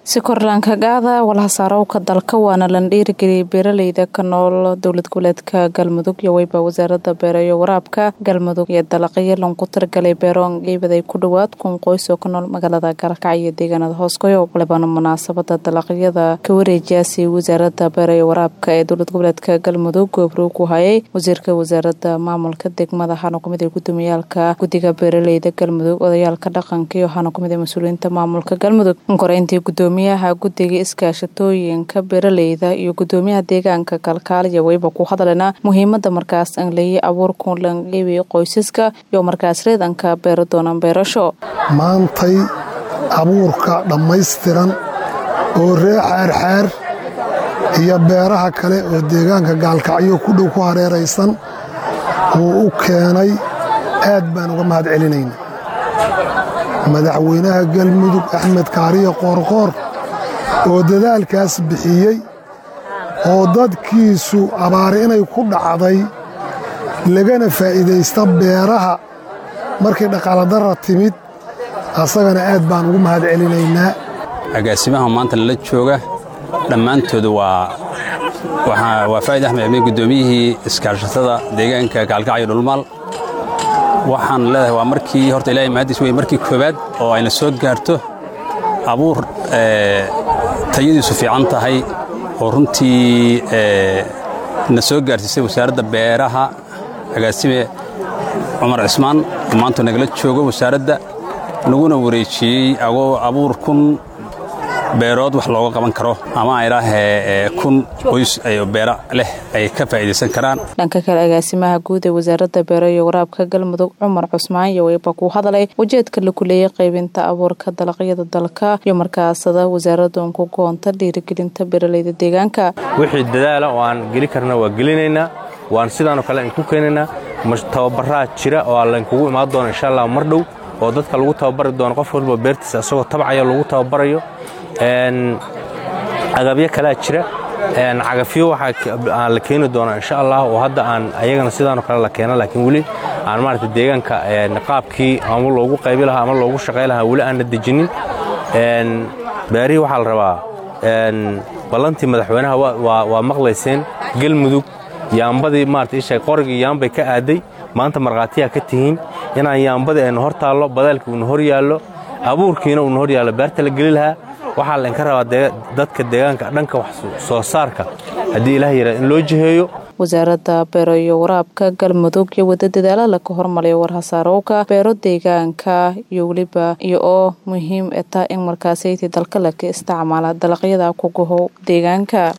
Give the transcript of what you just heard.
si korlaankagaada walhasaarowka dalka waana lan dhiirigeliyay beeraleyda ka nool dowlad goboleedka galmudug iyo weyba wasaarada beero iyo waraabka galmudug iyo dalaqyo lanku targalay beeroon geebaday ku dhowaad kun qoys oo ka nool magaalada galkac iyo deegaanada hoosgoyo walibana munaasabada dalaqyada ka wareejiyaasi wasaarada beero iyo waraabka ee dowlad goboleedka galmudug goobroog ku hayay wasiirka wasaarada maamulka degmada waxaana kumid a gudoomiyaalka guddiga beeraleyda galmudug odayaalka dhaqanka iyo waxaana kumid a mas-uuliyiinta maamulka galmudug koreyntii gudoomiyaha guddiga iskaashatooyinka beeraleyda iyo gudoomiyaha deegaanka kalkaaliya weyba ku hadlena muhiimada markaas anleeye abuurku langeebiyo qoysaska iyo markaas reedanka beero doonaan beerasho maantay abuurka dhammaystiran oo ree xeerxeer iyo beeraha kale oo deegaanka gaalkacyo ku dhow ku hareeraysan uu u keenay aad baan uga mahad celinayna madaxweynaha galmudug axmed kaariyo qoorqoor oo dadaalkaas bixiyey oo dadkiisu abaari inay ku dhacday lagana faa'iidaysta beeraha markay dhaqaaladara timid asagana aad baan ugu mahad celinaynaa agaasimaha maanta lala jooga dhammaantoodu waa waa faa'id axmed cimiin guddoomiyihii iskaashatada deegaanka gaalkacyo dhulmaal waxaan leedahay waa markii horta ilahay mahaddiis wey markii koowaad oo ayna soo gaarto abuur tayadiisu fiican tahay oo runtii na soo gaarsiisay wasaaradda beeraha agaasime cumar cismaan oo maanta nagala joogo wasaaradda naguna wareejiyey agoo abuur kun beerood wax looga qaban karo ama aydhaahee kun qoys beera leh ay ka faa'iidaysan karaan dhanka kale agaasimaha guud ee wasaaradda beero iyo waraabka galmudug cumar cusmaan iyo weyba ku hadlay ujeedka la kuleeyay qaybinta abuurka dalaqyada dalka iyo markaasada wasaaradun ku goonta dhiirigelinta beeraleyda deegaanka wixii dadaala oo aan geli karna waa gelinaynaa waan sidaanoo kale idinku keenaynaa tababaraa jira oo laynkugu imaan doono insha allah mar dhow oo dadka lagu tababari doono qof walba beertiisa isagoo tabcaya lagu tababarayo agabyo kalea jira cagafyo waxaa la keeni doonaa insha allah oo hadda aan ayagana sidaanoo kale la keena laakiin weli aan maarata deegaanka qaabkii ama loogu qaybi lahaa ama loogu shaqay lahaa weli aanna dejinin beerihii waxaa la rabaa ballantii madaxweynaha waa maqlayseen galmudug yaambadii maarata isha qorigii yaambay ka aaday maanta markhaatiyaa ka tihiin inaan yaambadii aynu hor taallo badaalkii uuna hor yaallo abuurkiina uuna hor yaallo beerta la geli lahaa waxaa laynka rabaa dadka deegaanka dhanka wax soo saarka haddii ilaah yaraa in loo jiheeyo wasaaradda beero iyo waraabka galmudug iyo wada dadaala laka hormariyo warhasaarowka beero deegaanka iyo weliba iyo oo muhiim eta in markaasaytii dalka laka isticmaala dalaqyada kuguhow deegaanka